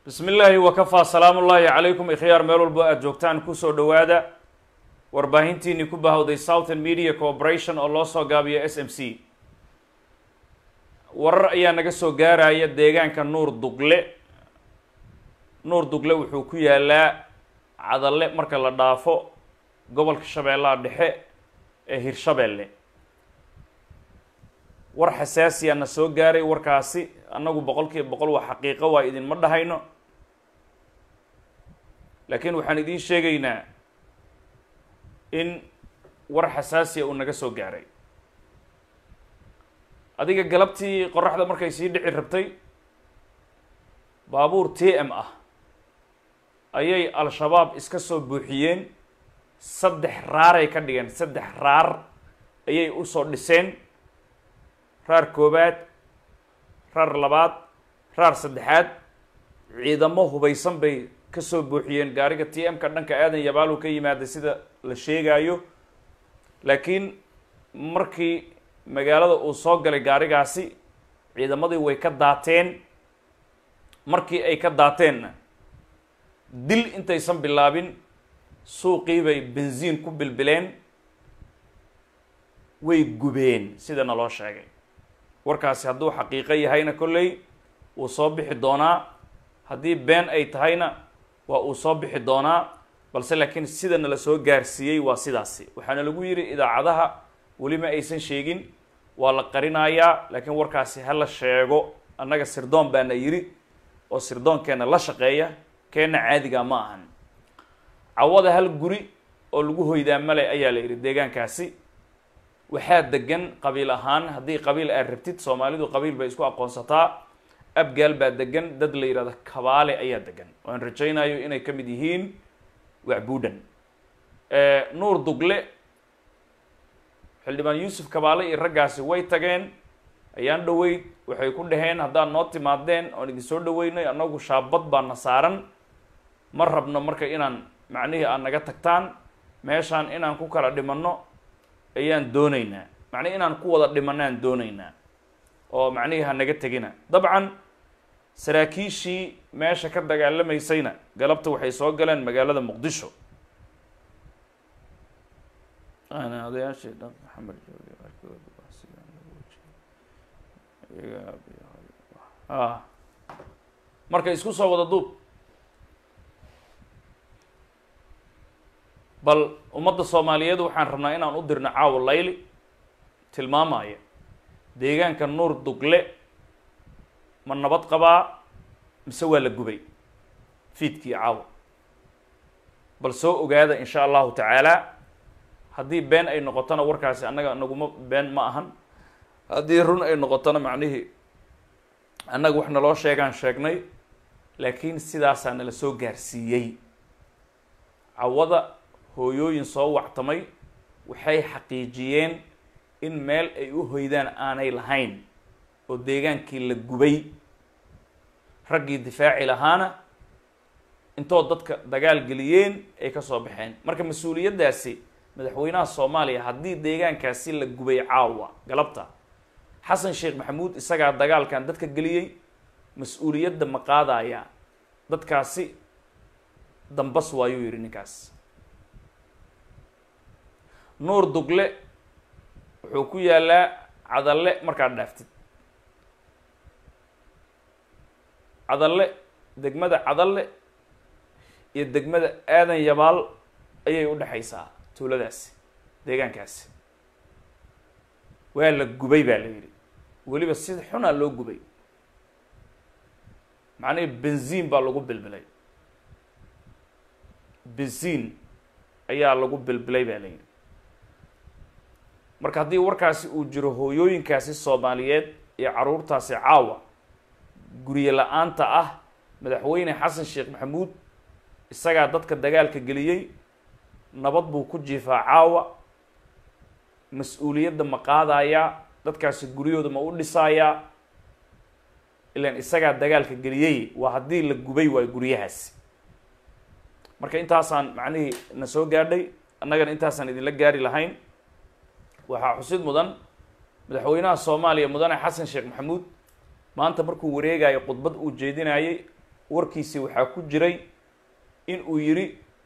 bismi illaahi wakafaa salaamu ullaahi calaykum ikhyaar meel walbo aada joogtaan kusoo dhowaada warbaahintiinii ku bahowday southern media corporation oo loo soo gaabiyo s m c warar ayaa naga soo gaaraya deegaanka nuur dugle nuur dugle wuxuu ku yaalaa cadalle marka la dhaafo gobolka shabeellaha dhexe ee hirshabeelle war xasaasiya na soo gaaray warkaasi annagu boqol kiiba boqol waa xaqiiqo waa idinma dhahayno laakiin waxaan idiin sheegaynaa in war xasaasiya uu naga soo gaaray adiga galabtii qoraxda markay sii dhici rabtay baabuur t m ah ayay al-shabaab iska soo buuxiyeen saddex raaray ka dhigeen saddex raar ayay usoo dhiseen raar koobaad raar labaad raar saddexaad ciidamo hubaysan bay ka soo buuxiyeen gaariga t m ka dhanka aadan yabaalu ka yimaada sida la sheegaayo laakiin markii magaalada uu soo galay gaarigaasi ciidamadii way ka daateen markii ay ka daateenna dil intaysan bilaabin suuqii bay benziin ku bilbileen way gubeen sida naloo sheegay warkaasi hadduu xaqiiqo yahayna kolley wuu soo bixi doonaa haddii been ay tahayna waa uu soo bixi doonaa balse laakiin sida nala soo gaarsiiyey waa sidaasi waxaana lagu yidhi idaacadaha weli ma aysan sheegin waa la qarinayaa laakiin warkaasi ha la sheego annaga sirdoon baana yidhi oo sirdoonkeenna la shaqeeya keenna caadiga ma ahan cawada hal guri oo lagu hoydaa male ayaa la yidhi deegaankaasi waxaa degan qabiil ahaan haddii qabiil aad rabtid soomaalidu qabiil bay isku aqoonsataa abgaal baa degan dad la yidhahdo kabaale ayaa degan waan rajaynayo inay ka mid yihiin wacbuudhan nuur dugle xildhibaan yuusuf kabaale iyo raggaasi way tageen ayaan dhaweyd waxay ku dhaheen haddaad noo timaadeen oon idin soo dhaweynay annagu shaabad baana saaran ma rabno marka inaan macnihii aad naga tagtaan meeshaan inaan ku kala dhimanno ayaan doonaynaa macnihi inaan ku wada dhimanno aan doonaynaa oo macnihii ha naga tegina dabcan saraakiishii meesha ka dagaalamaysayna galabta waxay soo galeen magaalada muqdisho odayaashii dhan maxamed jooge a marka isku soo wada duub bal ummadda soomaaliyeed waxaan rabnaa inaan u dirno caawa layli tilmaamaya deegaanka nuur dugle ma nabad qabaa mise waa la gubay fiidkii caawa bal soo ogaada insha allahu tacaala haddii been ay noqotona warkaasi annaga naguma been ma ahan haddii run ay noqotona macnihii annaga wax naloo sheegaan sheegnay laakiin sidaasaa nala soo gaarsiiyey cawada hooyooyin soo wactamay waxay xaqiijiyeen in meel ay u hoydaan aanay lahayn oo deegaankii la gubay raggii difaaci lahaana intoo dadka dagaal geliyeen ay ka soo baxeen marka mas-uuliyaddaasi madaxweynaha soomaaliya haddii deegaankaasi la gubay caawa galabta xasan sheekh maxamuud isagaa dagaalkan dadka geliyey mas-uuliyadda ma qaadaya dadkaasi dambas waayuu yidhi ninkaas nuur dugle wuxuu ku yaalaa cadalle markaad dhaaftid cadalle degmada cadalle iyo degmada aadan yabaal ayay u dhexaysaa tuuladaasi deegaankaasi waa la gubay baa la yidhi weliba sida xunaa loo gubay macnihii benziin baa lagu bilbilay benziin ayaa lagu bilbilay baa la yidhi marka haddii warkaasi uu jiro hooyooyinkaasi soomaaliyeed iyo caruurtaasi caawa guryo la-aanta ah madaxweyne xasan sheekh maxamuud isagaa dadka dagaalka geliyey nabad buu ku jiifaa caawa mas-uuliyadda ma qaadayaa dadkaasi guryahooda ma u dhisayaa ilaan isagaa dagaalka geliyey waa haddii la gubay waayo guryahaasi marka intaasaan macnihii na soo gaadhay annagana intaasaan idinla gaari lahayn waxaa xusid mudan madaxweynaha soomaaliya mudane xasan sheekh maxamuud maanta markuu wareegayo khudbad uu jeedinayey warkiisii waxaa ku jiray in uu yidhi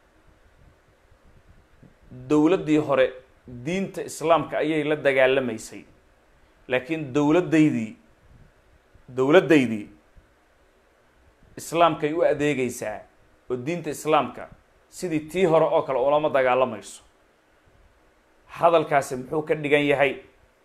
dowladdii hore diinta islaamka ayay la dagaalamaysay laakiin dowladdaydii dowladdaydii islaamkay u adeegaysaa oo diinta islaamka sidii tii hore oo kale ulama dagaalamayso hadalkaasi muxuu ka dhigan yahay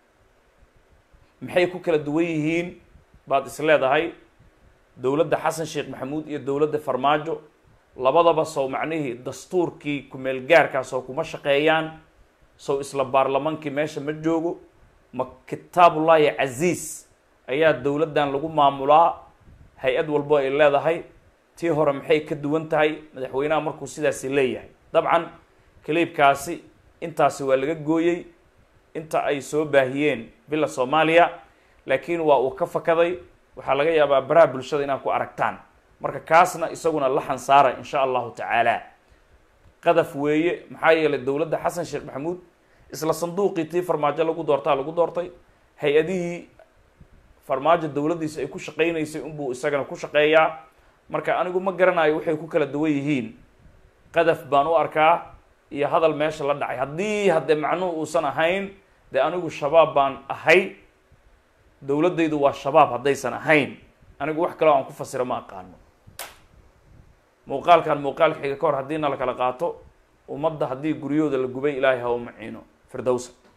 maxay ku kala duwan yihiin baad is leedahay dowladda xasan sheekh maxamuud iyo dowladda farmaajo labadaba sow macnihii dastuurkii kumeel gaarkaas oo kuma shaqeeyaan sow isla baarlamaankii meesha ma joogo ma kitaabullaahi casiis ayaa dowladdan lagu maamulaa hay-ad walbo ay leedahay tii hore maxay ka duwan tahay madaxweynaha markuu sidaasi leeyahay dabcan kaliibkaasi intaasi waa laga gooyey inta ay soo baahiyeen villa soomaaliya laakiin waa uu ka fakaday waxaa laga yaabaa baraha bulshada inaad ku aragtaan marka kaasna isaguna la xansaara insha allahu tacaala qadaf weeye maxaa yeelay dowladda xasan sheekh maxamuud isla sanduuqii tii farmaajo lagu doortaa lagu doortay hay-adihii farmaajo dowladdiisa ay ku shaqaynaysay unbuu isagana ku shaqeeyaa marka anigu ma garanayo waxay ku kala duwan yihiin qadaf baan u arkaa iyo hadal meesha la dhacay haddii haddee macnuhu uusan ahayn dee anigu shabaab baan ahay dowladdaydu waa shabaab haddaysan ahayn anigu wax kaleo aan ku fasiro ma aqaano muuqaalkan muuqaalka xiga ka hor haddii na la kala qaato ummadda haddii guryahooda la gubay ilaahay ha u maciino firdowsa